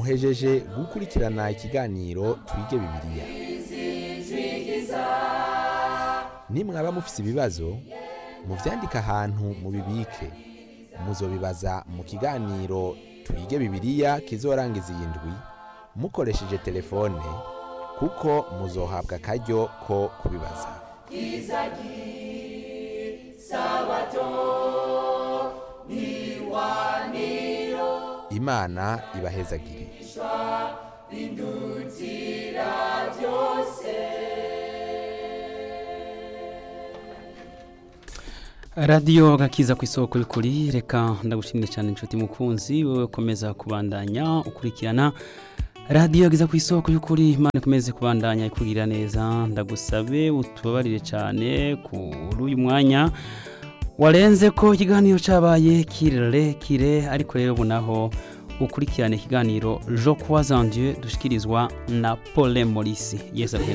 muhejeje gukurikirana ikiganiro twige bibiliya nimwaba mufise ibibazo muvyandike ahantu mubibike muzobibaza mu kiganiro twige bibiliya kizorangiza iyi ndwi mukoresheje telefone kuko muzohabwa akaryo ko kubibaza imana ibahezagire radiyo gakiza ku isoko y'ukuri reka ndagushimire cyane inshuti mukunzi wowe ukomeza kubandanya ukurikirana radiyo gakiza ku isoko y'ukuri imana ikomeze kubandanya ikubwira neza ndagusabe utubabarire cyane kuri uyu mwanya warenze ko ikiganiro cyabaye kirekire ariko rero ubu naho ukurikirane ikiganiro jo kuwa zandiye dushyikirizwa na pole morisi yesi